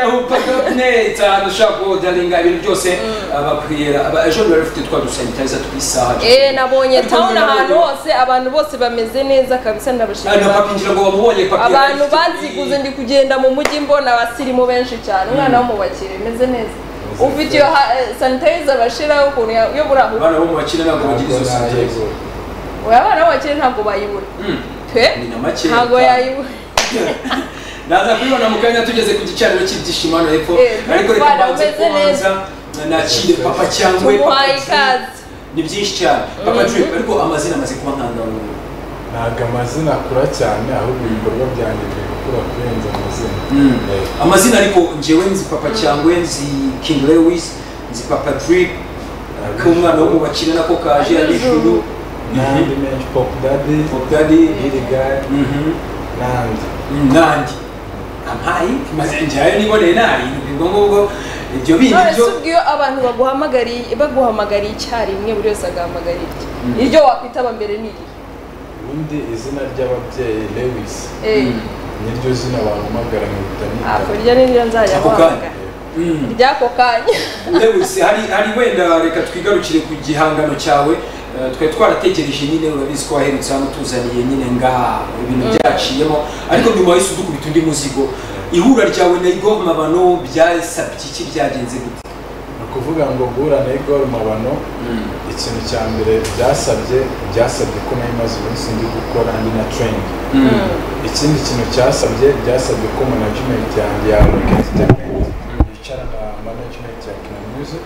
ubutaka neza dushaka kuwodaringa ibintu byose bakwira aba- ejo bundi bari bafite twa dusanitayiza twisaha Eh, nabonye Ariko town ngira ngo- ahantu hose abantu bose bameze neza kabisa na ndabashimira papi ngira ngo bamubonye papi yari abantu afite- baziguze ndi kugenda mu mujyi mbona abasirimu benshi cyane umwana w'umubakire bimeze neza ufite iyo sanitayiza bashiraho ukuntu ya- yo muri aho abana bo mu bakire ntabwo bagira izo sanitayiza Ntabwo oya abana b'abakire ntabwo bayibura Mm. twe ni na make ntabwo yayibura naza kubibona mu kanya tugeze ku gicaniro cy'ibyishimo hano hepfo Eh, ariko reka Bwana, mbanze umeze kubanza nakire papa cyangwa tumuhaye ikaze ni byinshi cyane papa jwe ariko amazina amaze kuba nkandamuntu amazina akura cyane ahubwo ibikorwa byanjye biri gukura kurenza amazina Eh, amazina ariko njyewe nzi papa cyangwa nzi king lewis nzi papa drip k'umwana wo mu bakire nako kaje abijuru n'andi menshi pop daddy obdadi Lil Guy, n'andi nandi amayi maze njyayo niboneye nayi nibwo ngubwo ibyo bindi none se byo ubwo iyo abantu baguhamagariye baguhamagariye icyarimwe buri wese agahamagara irye Mm. iryo wakwitaba mbere ni iri ubundi izina ry'ababyeyi lewis Eh, Mm. niryo zina bahamagara nkahita ako nita ryo ni ryo nzajya Ako kanya. guhamagara Mm. ry'ako kanya Lewis hari hari wenda reka twigarukire ku gihangano cyawe Eh, twari twarategereje nyine urabizi ko waherutse hano utuzaniye nyine ngaha ibintu byaciyemo ariko nyuma yahise udukubita undi muzigo ihura ryawe na Igor Mabano byasabye iki byagenze gute ni ukuvuga ngo guhura na igor mabano ikintu cya mbere byasabye byasabye ko nayo imaze iminsi ndi gukora ndi na training ikindi kintu cyasabye byasabye ko management yanjye ya Rock Entertainment yicara na management ya Kina Music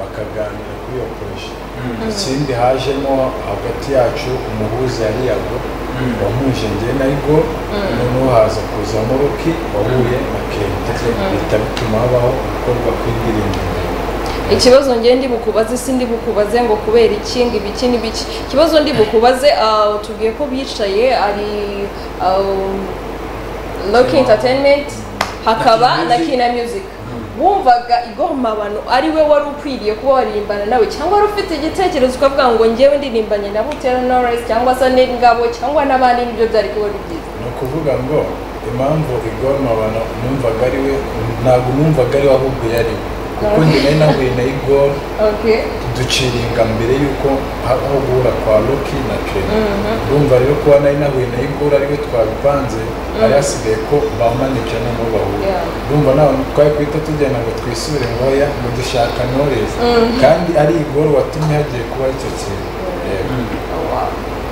bakaganira kuri iyo poroshe ikindi hajemo hagati yacu umuhuza yari yago wahuje njye na Igor noneho haza kuzamo Rocky wahuye na Kenta bihita bituma habaho gukorwa kw'indirimbo ikibazo ngiye ndi bukubaze si ndi bukubaze ngo kubera iki ngo ibiki n'ibiki ikibazo ndi bukubaze ah, tubwiye ko bicaye ari loki entertainment hakaba na kina music wumvaga igomabano ari we wari ukwiriye kuba waririmbana nawe cyangwa wari ufite igitekerezo ukavuga ngo ngewe ndirimbanye na butera noresi cyangwa se n'ingabo cyangwa n'abandi nibyo byari kuba ari byiza ni ukuvuga ngo impamvu Igor Mabano numvaga ari we ntabwo numvaga ari we ahubwo yari we kuko njye nari nahuye na Igor okay duciringa mbere y'uko habaho guhura kwa Rocky na Kenny ndumva rero kuba nari nahuye na Igor ari we twabipanze hari hasigaye ko bamanike noneho bahura Yeah. ndumva nawe twari guhita tugenda ngo twisubire ngoya ngo dushaka Knowless kandi ari Igor watumye hagiye kuba icyo kintu Yego.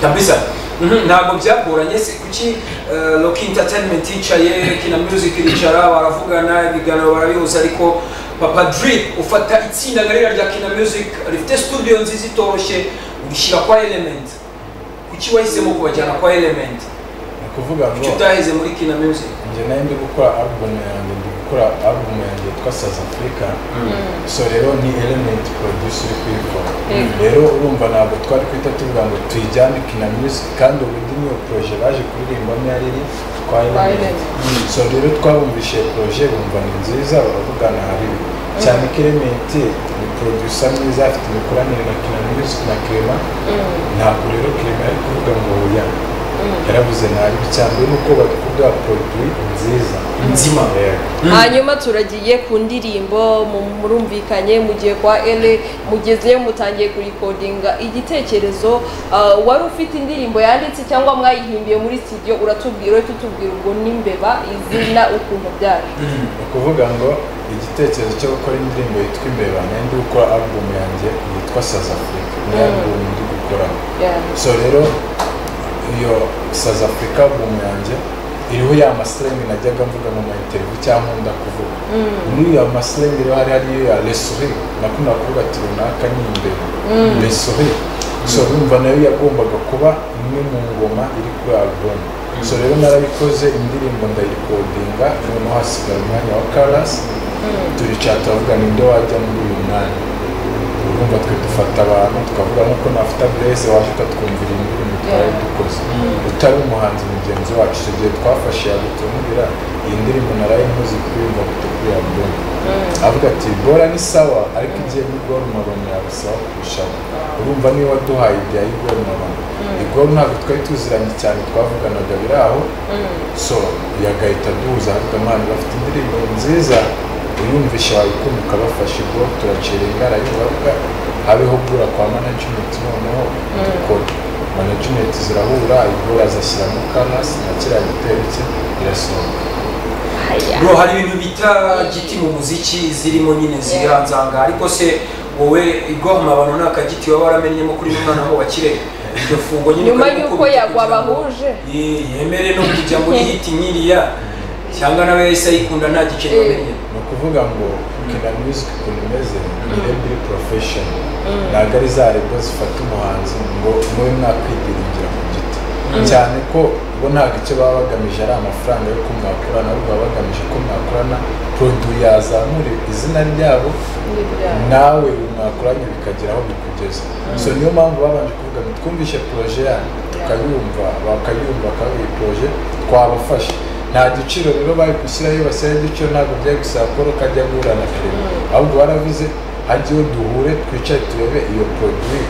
kabisa Mhm, ntabwo byagoranye se kuki eh, Rock Entertainment yicaye Kina Music iricara baravugana ibiganiro barabihuza ariko Papa Drip ufata itsinda ngarira rya Kina Music rifite studio nziza itoroshye urishyira kwa Element kuki wahisemo kubajyana kwa Element ni ukuvuga kuki ngo utaheze muri Kina Music njye nayo ndi gukora album yanjye ndi gukora album yanjye yitwa South Africa so rero ni element producer uri kuyikora Mm. rero urumva ntabwo twari kwita tuvuga ngo tuyijyane kina music kandi ubundi niyo proje baje kuririmbamo yari iri kwa element Element. so rero twabumvise proje bumva ni nziza baravugana hari ibi. cyane ko element ni producer mwiza afite imikoranire na kina music na clement ntabwo rero clement ari kuvuga ngo oya yaravuze nabi cyane nuko bavuga produit nziza Nzima. Yego. hanyuma turagiye ku ndirimbo mu- murumvikanye mugiye kwa ele mugezeyo mutangiye kurikodinga igitekerezo ah, wari ufite indirimbo yanditse cyangwa mwayihimbiye muri studio uratubwira uhita utubwira ubwo n'imbeba izina ukuntu byari ni ukuvuga ngo igitekerezo cyo gukora indirimbo yitwa imbeba nayo ndi gukora album yanjye yitwa South Africa ni Mm. album ndi gukoramo Yeah. so rero iyo South Africa album yanjye iriho ya masiringi najyaga mvuga mu ma interview cyangwa nkunda kuvuga muri iyo masiringi rero hari hariyo ya lesuri nakunda kuvuga ati runaka ni imbeba lesuri so urumva nayo yagombaga kuba imwe mu ngoma iri kuri album so rero narabikoze indirimbo ndayikodinga noneho hasigara umwanya wa karasi turicara turavuga ninde wajya muri uyu mwanya urumva twe dufata abantu tukavuga nk'uko nafata bureze waje ukatwumvira indirimbo twari dukoze utari umuhanzi mugenzi wacu icyo gihe twafashe yagutumubira iyi ndirimbo naraye muzi kuyumva gute kuri album avuga ati bora ni sawa ariko igiye muri gol maroni yabasaba kurushaho urumva niyo waduhaye ibya igor maroni igor ntabwo twari tuziranye cyane twavuganaga biri aho so yagahita duhuza avuga mwana bafite indirimbo nziza uyumvisha wayikumbuka bafashe igor turacira ingara y'ubavuga habeho guhura kwa management noneho dukora management zirahura igor azashyiramo kanasi na kiriya gitero cye irasohoka bro hari ibintu bita giti mu muziki zirimo nyine zihanzanga ariko se wowe igoma abantu ni akagiti waba waramenyemo kuri mwana wo wakire iryo fungo nyine nyuma ukaba uri y'uko gukubita yagwa kugira ngo- abahuje Ye- yemere no kujya muri hiti nk'iriya cyangwa nawe yahise ayikunda nta gikeri Eh. amenye ni ukuvuga ngo kina music ukuntu imeze ni rebe iri profession ntabwo ari za rebo zifata umuhanzi ngo mube mwakwidiringira ku giti cyane ko bo ntabwo icyo baba bagamije ari amafaranga yo ko mwakorana ahubwo baba bagamije ko mwakorana produit yazamura izina ryabo nawe mwakoranye bikagera aho bikugeza so niyo mpamvu babanje kuvuga ngo twumvishe proje yanyu tukayumva bakayumva bakaba iyi proje twabafasha nta giciro rero bari gushyiraho iyo bashyiraho igiciro ntabwo byari gusaba paul ko ajya guhura na kare ahubwo baravuze hajye iyo duhure twicare turebe iyo produit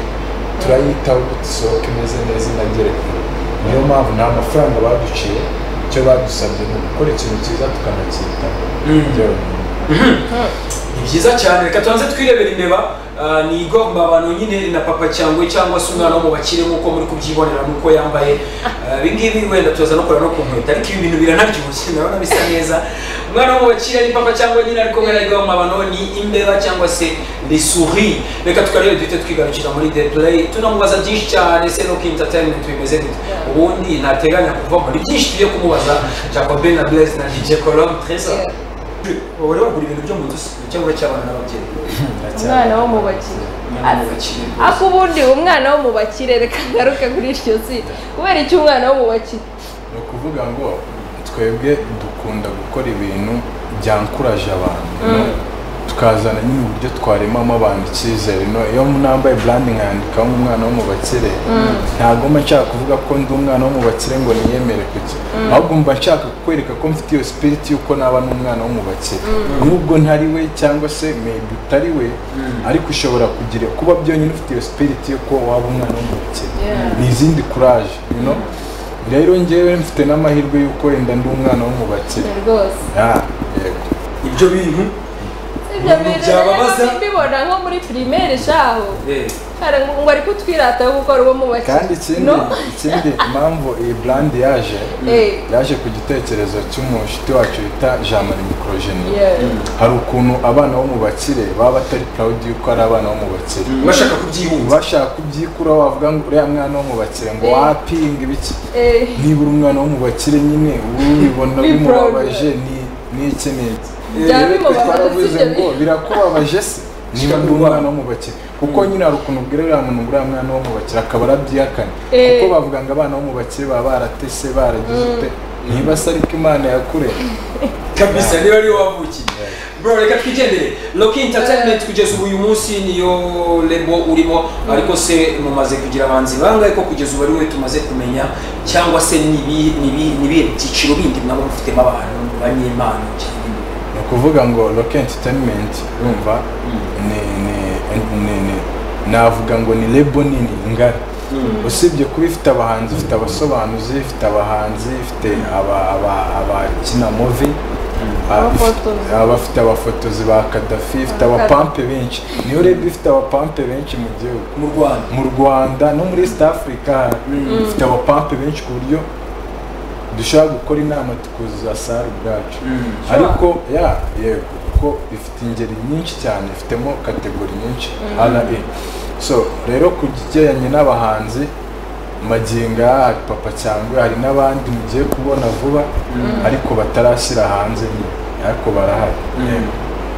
turayitaho gute isohoka imeze neza inagere kure niyo mpamvu nta mafaranga baduciye icyo badusabye ni ugukora ikintu cyiza tukanacyitaho byonyine ni byiza cyane reka tubanze twirebera imbeba Ah, ni igomba abantu nyine na papa cyangwa cyangwa se umwana wo mu bakire nk'uko muri kubyibonera n'uko yambaye Ah, ibingibi wenda tuza no kureba no ku nkweto ariko ibi bintu biranaryoshye urabona bisa neza umwana wo mu bakire ni papa cyangwa nyine ariko wenda igomba abantu ni imbeba cyangwa se ni suri reka tukareba duhite twigarukira muri the play tunamubaza byinshi cyane se no ku entertainment bimeze gute ubundi ntateganya kuva muri byinshi tugiye kumubaza Jacobe na Blaise na DJ Colombe Trésor Yeah. wowe wagura ibintu byo mu nzu si- cyangwa cy'abana n'ababyeyi umwana wo mu bakire Umwana w'abakire rwose. ako ubundi umwana wo mu bakire reka ngaruke kuri iryo zina kubera iki umwana wo mu bakire ni ukuvuga ngo twebwe dukunda gukora ibintu byankuraje abantu tukazana nyine uburyo twaremamo abantu icyizere no iyo nambaye branding nkandikaho umwana wo mu bakire ntabwo mba nshaka kuvuga ko ndi umwana wo mu bakire ngo niyemere kuki ahubwo mba nshaka kukwereka ko mfite iyo spirit y'uko naba n'umwana wo mu bakire nubwo ntari we cyangwa se maybe utari we ariko ushobora kugira kuba byonyine ufite iyo spirit yo kuba waba umwana wo mu bakire Yeah. ni izindi kuraje you know? rero ngewe mfite n'amahirwe y'uko wenda ndi umwana wo mu bakire rwose Ah, yego ibyo bintu ibyo Umuntu bintu byababaza? rero mbibona nko muri pirimeri shaho eh, Kare ngo ari kutwirata yo gukora uwo mu bakire kandi ikindi no ikindi impamvu iyi brand yaje Eh. yaje ku gitekerezo cy'umushuti wacu bita jean marie microgenie Yeah. hari ukuntu abana bo mu bakire baba batari proud y'uko ari abana bo mu bakire bashaka kubyihunza bashaka kubyikura wavuga ngo uriya mwana wo mu bakire ngo Eh. wapinga ibiki Eh, nibura umwana wo mu bakire nyine ubibona Be proud. bimubabaje ni ni iki n'iki byaba Rero twe bimubabaza twaravuze sibyo ngo biri? birakubabaje se niba ndi umwana wo mu bakire kuko nyine hari ukuntu ubwira uriya muntu ngo uriya mwana wo mu bakire akaba arabyihakana Eh. kuko bavuga ngo abana bo mu bakire baba baratese baragize ute niba se ariko imana yakureka kabisa niba ariyo wavukiye bro reka twigendere loki entertainment kugeza ubu uyu munsi niyo lebo urimo ariko se mumaze kugira abanzi bangahe ko kugeza ubu ari wowe tumaze kumenya cyangwa se ni ibi- ni ibi- ni ibihe byiciro bindi mwaba mufitemo abantu banyempano cyangwa ibindi? ni ukuvuga ngo rock entertainment urumva ni ni ni ni- navuga ngo ni lebo nini ngari usibye kuba ifite abahanzi ifite abasobanuzi ifite abahanzi ifite aba- aba- abakina muvi ah, ifite- Abafotozi. abafite abafotozi ba kadafi ifite abapampe benshi niyo lebo ifite abapampe benshi mu gihugu mu rwanda mu rwanda no muri east africa ifite abapampe benshi ku buryo dushobora gukora inama tukuzuza sare ubwacu ariko ya yego kuko ifite ingeri nyinshi cyane ifitemo kategori nyinshi ra so rero ku kijyanye n'abahanzi maginga hari papa cyangwa hari n'abandi mugiye kubona vuba ariko batarashyira hanze nyine ariko barahari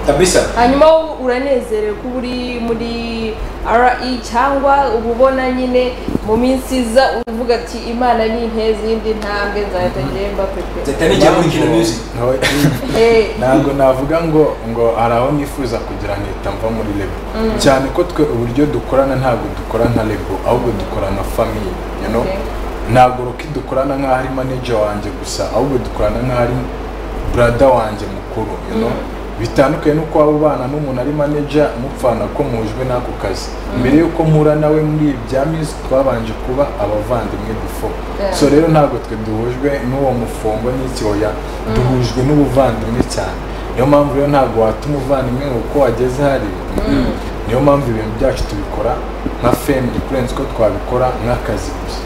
kabisa hanyuma wowe uranezerewe kuba uri muri re cyangwa uba ubona nyine mu minsi iza uvuga ati imana ni intezi y'indi ntambwe nzahita njyemba pepe zeta n'igihe muri kino music Impamvu- Eh, ntabwo navuga ngo ngo hari aho nifuza kugira nkita mva muri lebo cyane ko twe uburyo dukorana ntabwo dukora nka lebo ahubwo dukora nka famiye you know? Okay. ntabwo ruki dukorana nk'aho ari manager wanjye gusa ahubwo dukorana nk'aho ari brada wanjye mukuru you know? bitandukanye n'uko waba ubana n'umuntu ari manager mupfana ko mujwe n'ako kazi mbere y'uko mpura nawe muri iyi bya music twabanje kuba abavandimwe before Yeah. so rero ntabwo twe duhujwe n'uwo mufombo n'icyoya duhujwe n'ubuvandimwe cyane niyo mpamvu rero ntabwo watuma umuvandimwe uko wageze hariya niyo mpamvu ibintu byacu tubikora nka family kurenza uko twabikora nk'akazi gusa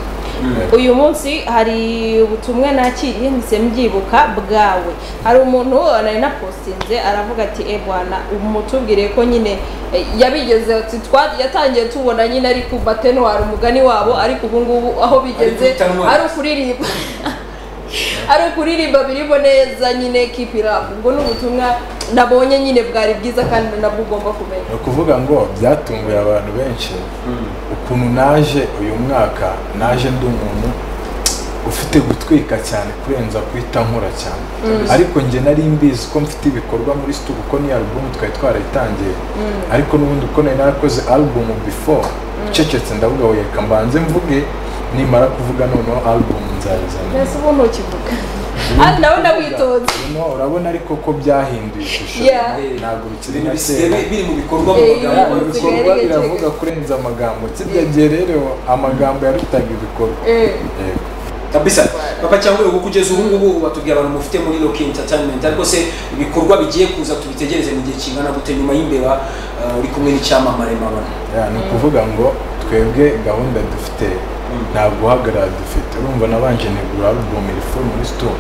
uyu munsi hari ubutumwa nakiriye mpise mbyibuka bwawe hari umuntu nari napositinze aravuga ati e bwana umutubwire ko nyine eh, yabigeze ati "Twa- yatangiye tubona nyine ari ku batenwara umugani wabo ariko ubu ngubu aho bigeze kutanwara. ari ukuririmba ari ukuririmba birimo neza nyine kipira ubwo ni ubutumwa nabonye nyine bwari bwiza kandi nabwo ugomba kumenya ni ukuvuga ngo byatunguye abantu benshi ukuntu naje uyu mwaka naje ndi umuntu ufite gutwika cyane kurenza guhita nkora cyane ariko njye nari mbizi ko mfite ibikorwa muri studio kuko niyo album twari twarayitangiye ariko n'ubundi uko nari narakoze album before ncecetse ndavuga ngo reka mbanze mvuge nimara kuvuga noneho album nzayizana mbese ubu ntukivuga Ari nawe ndawitonze Urimo urabona ariko ko byahinduye ishusho Yeah. ntabwo bikiri ibintu nka bisigaye kera bi- biri mu bikorwa mu Eh, magambo ibintu bisigaye bikorwa ibikorwa biravuga kurenza amagambo kirya rero amagambo yarutaga ibikorwa Eh. Yego. kabisa papa cyangwa ubu kugeza ubu ngubu batubwira abantu mufite muri Rock Entertainment ariko se ibikorwa bigiye kuza tubitegereze mu gihe kingana gute nyuma y'imbeba uh, uri kumwe n'icyamamare mabona Ya, ni ukuvuga ngo twebwe gahunda dufite nta guhagarara dufite urumva nabanje negura album iri full muri store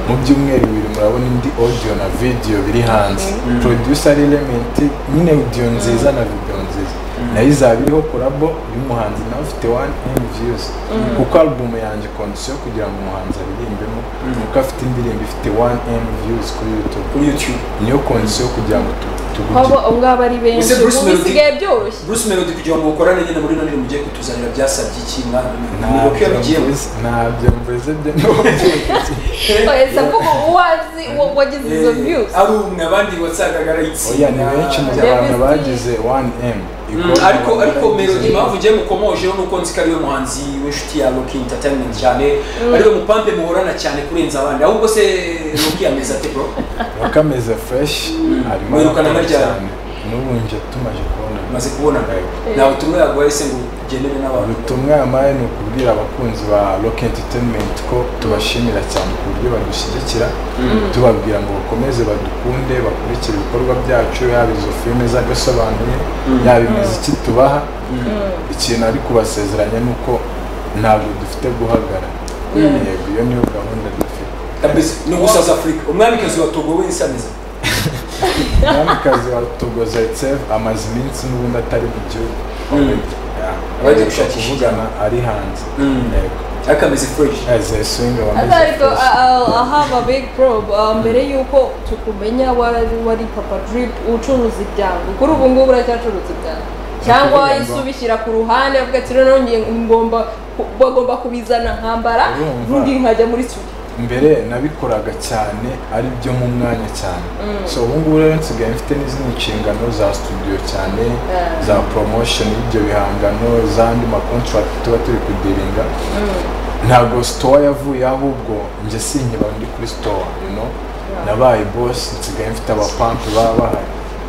mu byumweru bibiri murabona indi audio na video biri hanze producer ari element nyine audio nziza na video nziza nayo izaba iriho kolabo y'umuhanzi nawe ufite 1m views kuko album yanjye condition kugira ngo umuhanzi aririmbemo nuko afite indirimbo ifite 1m views kuri youtube kuri YouTube niyo condition kugira ngo tu- Hobo tugugire ubwo ari benshi Ese Bruce ubu Melody- bisigaye byoroshye Bruce Melody kugira ngo mukorane nyine muri none mugiye kutuzanira byasabye iki mwana nuko ntabyo yabigiye mvuze- ntabyo mvuze byo n'ubundi ese kuko uwazi wa- wagize izo views ari umwe abandi wasangaga ari itsinda oya ni benshi mu Davis bantu D. bagize 1m Mm, ariko ariko melody impamvu ugiye mukomojeho nuko nzi ko ariwe muhanzi w'inshuti ya Rock Entertainment cyane ariwe mupampe muhorana cyane kurenza abandi ahubwo se Rock yameze ate bro wakameze fresh harimo Mwirukana abakora muryamye. cyane n'ubu nje tumaje kubona maze kubona Yego. nta butumwa yaguhaye se ngo ugendere n'abantu ubutumwa yamaye ni ukubwira abakunzi ba rock entertainment ko tubashimira cyane ku buryo badushyigikira tubabwira ngo bakomeze badukunde bakurikire ibikorwa byacu yaba izo filime z'agasobanuye yaba imiziki tubaha ikintu ari kubasezeranya ni uko ntabwo dufite guhagara yego iyo niyo gahunda dufite kabisa ni ugusa za afurika umwamikazi wa togo we nsamiza umwamikazi wa togo zaitsev amaze iminsi n'ubundi atari mu gihugu Abagiye gushakisha kuvugana ari hanze Mm. yego akameze fresh azayiswinga Asa ariko wameze a- a- ahaba big prob uh, mbere yuko tukumenya wari wari papa drip ucuruza ibyango kuri ubu ngubu uracyacuruza ibyango cyangwa Ndakuvuga ngo- wayisubishyira ku ruhande avuga ati noneho ngiye ngomba ku- bagomba kubizana nkambara Urumva. ubundi nkajya muri studio mbere nabikoraga cyane ari byo mu mwanya cyane so ubu ngubu rero nsigaye mfite n'izindi nshingano za studio cyane za promotion y'ibyo bihangano z'andi makontrakt tuba turi kudiringa ntabwo store yavuye ahubwo njye sinkiba ndi kuri store you know nabaye boss nsigaye mfite abapampu baba bahari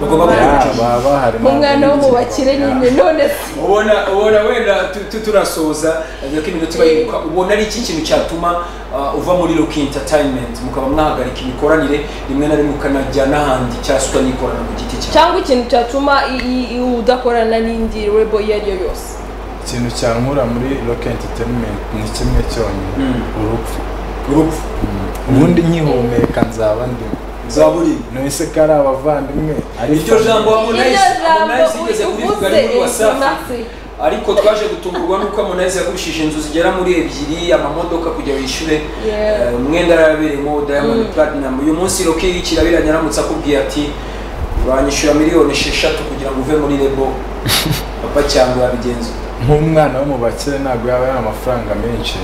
bagomba Yeah, gukora baba bahari nk'umwana wo mu bakire nyine none se ubona ubona wenda tu- tu- turasoza ariko iminota bayiruka ubona ari iki kintu cyatuma uh, uva muri Rock Entertainment mukaba mwahagarika imikoranire rimwe na rimwe ukanajya n'ahandi cyasuka n'ikorana ku giti cyawe cyangwa ikintu cyatuma i- i- i- udakorana n'indi rebo iyo ari yo yose ikintu cyankura muri rock entertainment ni kimwe cyonyine urupfu urupfu ubundi nkihumeka nzaba ndimo zaburi nonese ko ari abavandimwe ariko iryo jambo Harmonize iryo Harmonize jambo igeze kuri uvuze Bugari muri ese Wasafi nasi ariko twaje gutungurwa nuko Harmonize yagurishije inzu zigera muri ebyiri amamodoka kugira yishyure Yeah. eh, umwenda yarabereyemo Diamond Platinum uyu munsi Rocky kirabiranye aramutse akubwiye ati uranyishyura miliyoni esheshatu kugira ngo uve muri lebo papa cyangwa yabigenza nk'umwana wo mu bakire ntabwo yaba ari amafaranga menshi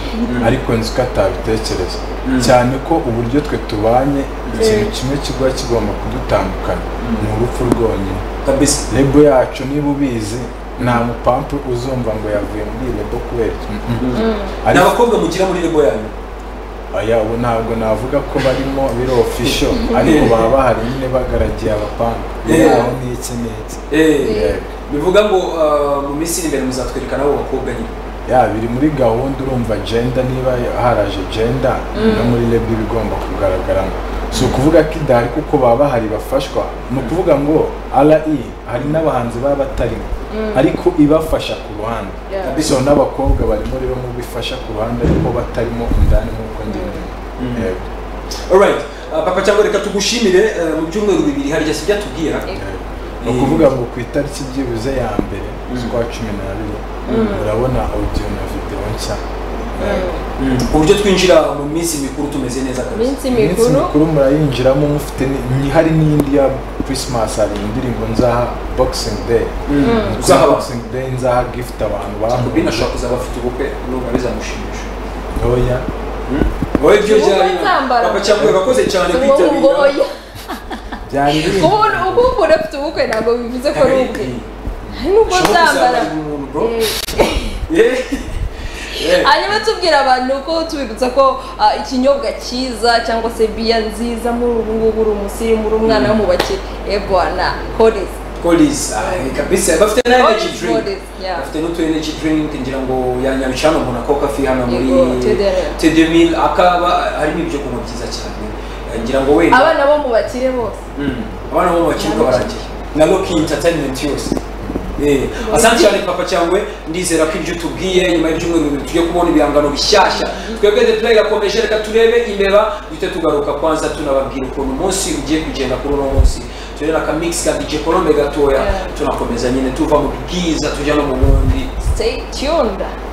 ariko nzi ko atabitekereza cyane ko uburyo twe tubanye ikintu kimwe kiba kigomba kudutandukanya ni urupfu rwonyine kabisa lebo yacu niba ubizi nta mupampu uzumva ngo yavuye muri iyi lebo kubera iki. Mm-mm. ni Ariko- abakobwa mugira muri lebo yanyu aya ubu ntabwo navuga ko barimo biro ofisho ariko baba bahari nyine bagaragiye abapanga Yeah. biraho n'iki n'iki Eh, bivuga ngo ah, mu minsi iri imbere muzatwereka nabo bakobwa nyine ya biri muri gahunda urumva genda niba haraje genda no muri reb ibigomba kugaragaramo si ukuvuga ko idahari kuko baba bahari bafashwa ni ukuvuga ngo re hari n'abahanzi baba batarimo ariko ibafasha ku ruhande Yeah. so n'abakobwa barimo rero mu bifasha ku ruhande ariko batarimo indani nk'uko ngende yego alright ah, papa cyangwa reka tugushimire eh, mu byumweru bibiri hari igihe sibyo atubwira ni ukuvuga ngo ku itariki byibuze ya mbere z'ukwa cumi n'abiri urabona audio na video nshya Yego. uburyo twinjira mu minsi mikuru tumeze neza kabisa iminsi iminsi mikuru mikuru murayinjiramo mufite ni- ni- hari n'indi ya christmas hari indirimbo nzaha boxing day Kuri Uzaha- boxing day nzaha gift abantu jacobi bamuha nashobora kuzaba afite ubukwe n'ubwo bizamushimisha ntoya wowe ibyo Ubukwe byari nzambara. papa cyangwa urakoze cyane ubu ngubu kwitabira oya. byari bindi. ubu ubu umuntu afite ubukwe ntabwo bivuze ko ari ubwe nubwo ushobora uzambara kuzambara umuntu bro Eh. Eh. Eh. hanyuma tubwira abantu ko tubibutsa ko ah, ikinyobwa cyiza cyangwa se biya nziza muri ubu ngubu uri umusirimu uri umwana w'umubakire ebwana korizi Collies, ah, ni kabisa bafite na energy Collies, drink Collies, yeah. bafite n'utu energy drink ngira ngo yanyabicana umuntu akoka fi hano muri Yego, TDL. T2000 akaba harimo ibyo kunywa byiza cyane Eh, ngira ngo wenda abana bo mu bakire bose Mm. abana bo bakirwa baragiye na Loki Entertainment yose Eh, asante cyane papa cyangwe ndizera ko ibyo tubwiye nyuma y'ibyumweru bibiri tujye kubona ibihangano bishyashya twebwe the play irakomeje reka turebe imbeba duhite tugaruka kwanza tunababwira ukuntu umunsi ugiye kugenda kuri uno munsi turebe akamix ka DJ Colombe gatoya Yeah. tunakomeza nyine tuva mu bwiza tujya no mu bundi stay tuned